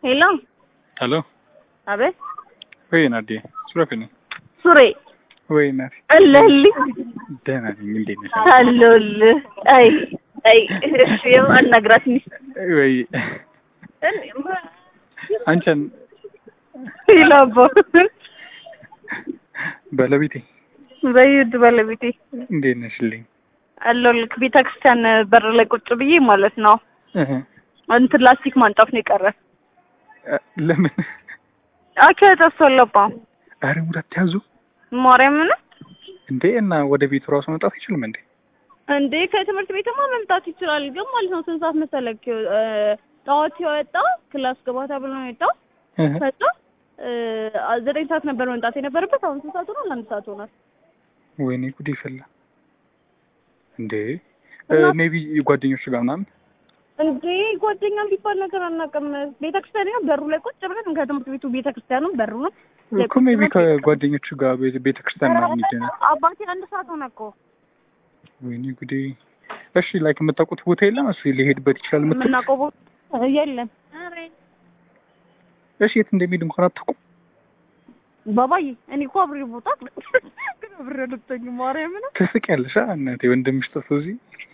ሄሎ ሄሎ አቤት ወይ ናዴ ሱራፌ ነኝ። ሱሬ ወይ እናቴ አለህልኝ ደህና ነኝ። እንዴት ነሽ? አለሁልህ። አይ አይ እሺ አናግራት ኒ ወይ አንቺን ይላባ ባለቤቴ በይድ ባለቤቴ እንዴት ነሽልኝ? አለሁልህ። ቤተ ክርስቲያን በር ላይ ቁጭ ብዬ ማለት ነው እህ እንትን ላስቲክ ማንጠፍ ነው የቀረ። ለምን አከ ተሰለባ አረ ሙራት ያዙ ማርያምን እንዴ እና ወደ ቤቱ ራሱ መምጣት አይችልም እንዴ? እንዴ ከትምህርት ቤትማ መምጣት ይችላል፣ ግን ማለት ነው ስንት ሰዓት መሰለህ? ጠዋት የወጣ ክላስ ገባ ተብሎ ነው የወጣው። እህ ከዛ ዘጠኝ ሰዓት ነበር መምጣት የነበረበት። አሁን ስንት ሰዓት ሆኗል? አንድ ሰዓት ሆኗል። ወይኔ ጉዴ ፈላ እንዴ እና- ሜቢ ጓደኞች ጋር ምናምን እንዴ ጓደኛ ቢባል ነገር አናውቅም። ቤተክርስቲያን ነው በሩ ላይ ቁጭ ብለን ከትምህርት ቤቱ ቤተክርስቲያኑ በሩ ነው እኮ ሜቢ ከጓደኞቹ ጋር ቤተ- ቤተክርስቲያን ምናምን ይደናል። አባቴ አንድ ሰዓት ሆነ እኮ ወይኔ ጉዴ። እሺ ላይክ የምታውቁት ቦታ የለም? እሱ ሊሄድበት ይችላል የምትል የምናውቀው ቦታ የለም። እሺ የት እንደሚሄድ እንኳን አታውቁም? ባባዬ እኔ እኮ አብሬ ቦታ ግን አብሬ አልወጣኝም። ማርያምን ትስቂያለሽ አ እናቴ ወንድምሽ ጠፍቶ እዚህ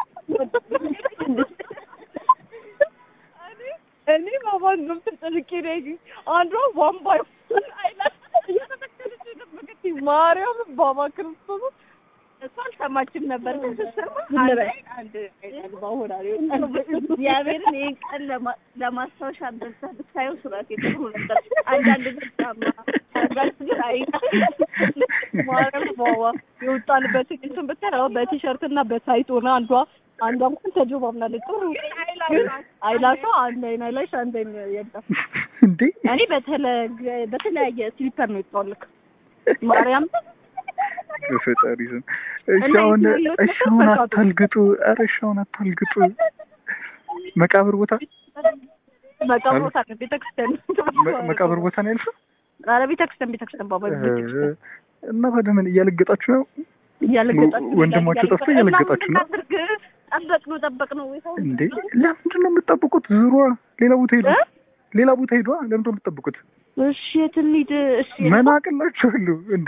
እኔ ባባን ነው ተጨንቄ ነው ያየኝ። አንዷ ዋንባ አይላት እየተተከለች የጠበቀችኝ ማርያም ባባ ክርስቶስ እሷ አልሰማችም ነበር። ግን ስትሰማ አንድ አይጠግባ ሆና እግዚአብሔርን ይህን ቀን ለማ- ለማስታወሻ ደርሳ ብታየው ሱራት ጥሩ ነበር። አንዳንድ ግን ጫማ አንዳንድ ግን አይ ማርያም ባባ የወጣንበት እንትን ብታይ አዎ በቲሸርት እና በታይት ሆነ አንዷ አንዷ እንኳን ተጆባ ምናለች ጥሩ ግን አይላሿ አንድ አይን አይላሽ አንድ አይን የለም። እንዴ እኔ በተለ- በተለያየ ስሊፐር ነው የወጣሁልክ ማርያም በፈጣሪ ስም እሺ እና አሁን የትኛው እሺ አሁን ቦታ አታልግጡ ኧረ እሺ አሁን አታልግጡ መቃብር ቦታ መቃብር ቦታ ነው ቤተክርስቲያን መ- መቃብር ቦታ ነው ያልሽው ኧረ ቤተክርስቲያን ቤተክርስቲያን ባባ ቤተክርስቲያን እና ታዲያ ምን እያለገጣችሁ ነው እያለገጣችሁ ወንድማችሁ ጠፍቶ እያለገጣችሁ ነው? እናድርግ ጠበቅ ነው ጠበቅ ነው ወይ ሰው እንዴ ለምንድን ነው የምትጠብቁት ዙሯ ሌላ ቦታ ሄዱ እ? ሌላ ቦታ ሄዷ ለምንድን ነው የምትጠብቁት እሺ የት እንሂድ እሺ መናቅላችኋለሁ እንዴ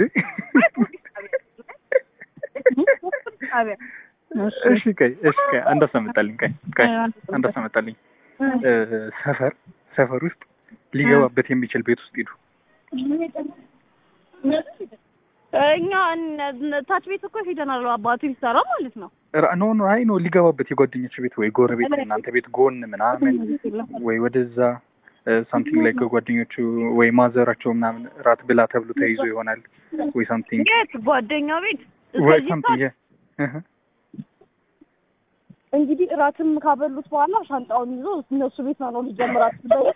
ጣቢያ እሺ ቀይ እሺ ቀይ አንድ አስመጣልኝ ቀይ ቀይ አንድ አስመጣልኝ እ፣ ሰፈር ሰፈር ውስጥ ሊገባበት የሚችል ቤት ውስጥ ሂዱ እኛ እነ- ታች ቤት እኮ ሄደናል አባቱ ይሰራ ማለት ነው ራ- ኖ ኖ አይ ኖ ሊገባበት የጓደኞች ቤት ወይ ጎረቤት እናንተ ቤት ጎን ምናምን ወይ ወደዛ ሳምቲንግ ላይ ከጓደኞቹ ወይ ማዘራቸው ምናምን ራት ብላ ተብሎ ተይዞ ይሆናል ወይ ሳምቲንግ የት ጓደኛ ቤት ወይ እስከዚህ ሳምቲንግ ሰዓት እንግዲህ እራትም ካበሉት በኋላ ሻንጣውን ይዞ እነሱ ቤት ነው ሊጀምራት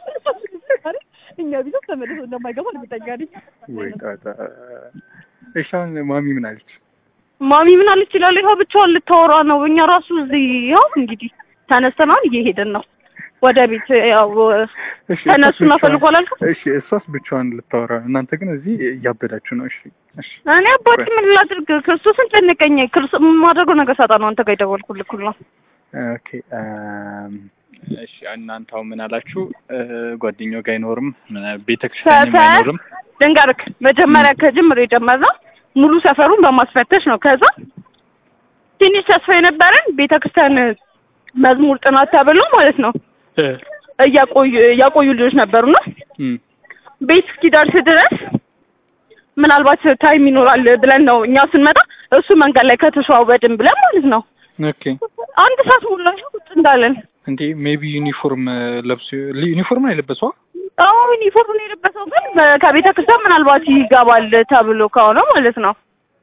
እኛ ቤት ውስጥ ተመልሶ እንደማይገባ እርግጠኛ ነኝ። ወይ ጣጣ እሺ አሁን ማሚ ምን አለች ማሚ ምን አለች ይላል። ይኸው ብቻዋን ልታወራ ነው። እኛ ራሱ እዚህ ያው እንግዲህ ተነስተናል፣ እየሄድን ነው ወደ ቤት። ያው እሺ ተነሱና እሷስ ብቻዋን- ፈልጉ አላልኩም? እሺ እሷስ ብቻዋን ልታወራ እናንተ ግን እዚህ እያበዳችሁ ነው እሺ እሺ እኔ አባቴ ምን ላድርግ? ክርስቶስን ጨነቀኝ። ክርስቶስ የማደርገው ነገር ሳጣ ነው አንተ ጋር የደወልኩልህ ሁላ ኦኬ አም፣ እሺ እናንተ አሁን ምን አላችሁ እ፣ ጓደኛው ጋር አይኖርም ቤተክርስቲያንም ሰፈር አይኖርም ልንገርክ፣ መጀመሪያ ከጅምር የጀመርነው ሙሉ ሰፈሩን በማስፈተሽ ነው። ከዛ ትንሽ ተስፋ የነበረን ቤተክርስቲያን መዝሙር ጥናት ተብሎ ማለት ነው እ፣ እያቆዩ ያቆዩ ልጆች ነበሩና እም፣ ቤት እስኪደርስ ድረስ ምናልባት ታይም ይኖራል ብለን ነው እኛ ስንመጣ እሱ መንገድ ላይ ከተሸዋወድን ብለን ማለት ነው ኦኬ አንድ ሰዓት ሙሉ ቁጭ እንዳለን እንዴ ሜቢ ዩኒፎርም ለብሶ ዩኒፎርም ነው የለበሰው አሁን ዩኒፎርም ነው የለበሰው ግን በ- ከቤተ ክርስቲያን ምናልባት ይገባል ተብሎ ከሆነ ማለት ነው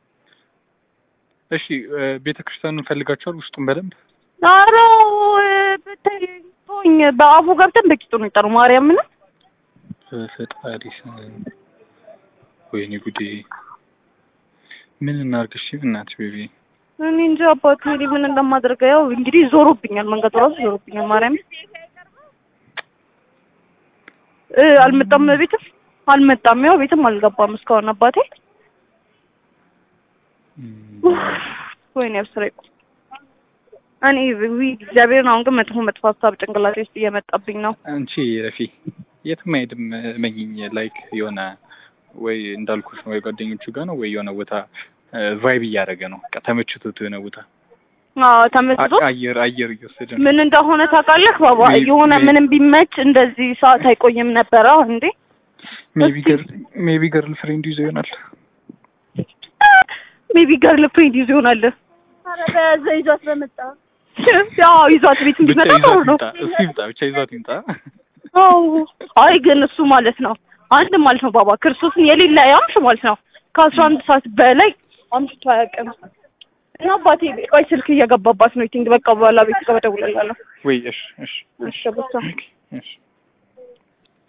እሺ ቤተ ክርስቲያኑን ፈልጋችኋል ውስጡን በደንብ ኧረ ብታይ ተወኝ በአፉ ገብተን በቂጡ ነው የጠሩ ማርያምን በፈጣሪ ስም ወይኔ ጉዴ ምን እናድርግ እሺ እናት ቤቢ እኔ እንጂ አባቴ እኔ ምን እንደማደርገ ያው እንግዲህ ዞሮብኛል መንገዱ ራሱ ዞሮብኛል ማርያም እ አልመጣም ቤትም አልመጣም ያው ቤትም አልገባም እስካሁን አባቴ ወይኔ አብስሬ እኔ ዊ እግዚአብሔርን አሁን ግን መጥፎ መጥፎ ሀሳብ ጭንቅላቴ ውስጥ እየመጣብኝ ነው አንቺ ረፊ የትም አይሄድም መኝኝ ላይክ የሆነ ወይ እንዳልኩሽ ነው ወይ ጓደኞቹ ጋር ነው ወይ የሆነ ቦታ ቫይብ እያደረገ ነው በቃ ተመችቶት የሆነ ቦታ አዎ ተመስጦ አ- አየር አየር እየወሰደ ነው ምን እንደሆነ ታውቃለህ ባባ ሜይ- የሆነ ሜይ- ምንም ቢመች እንደዚህ ሰዓት አይቆይም ነበረ እንዴ ሜቢ እስቲ- ገርል ሜቢ ገርል ፍሬንድ ይዞ ይሆናል ሜቢ ገርል ፍሬንድ ይዞ ይሆናል ኧረ በያዘ ይዟት በመጣ ያው ይዟት ቤት ብቻ እንዲመጣ ጥሩ ይዟት ነው ይምጣ እሱ ይምጣ ብቻ ይዟት ይምጣ አዎ አይ ግን እሱ ማለት ነው አንድ ማለት ነው ባባ ክርስቶስን የሌላ ያምሽ ማለት ነው ከአስራ አንድ ሰዓት በላይ አምሽቶ አያውቅም እና አባቴ ቆይ ስልክ እየገባባት ነው ቲንግ በቃ በኋላ ቤት ጋር እደውልልሃለሁ ወይ እሺ እሺ እሺ በቃ ኦኬ እሺ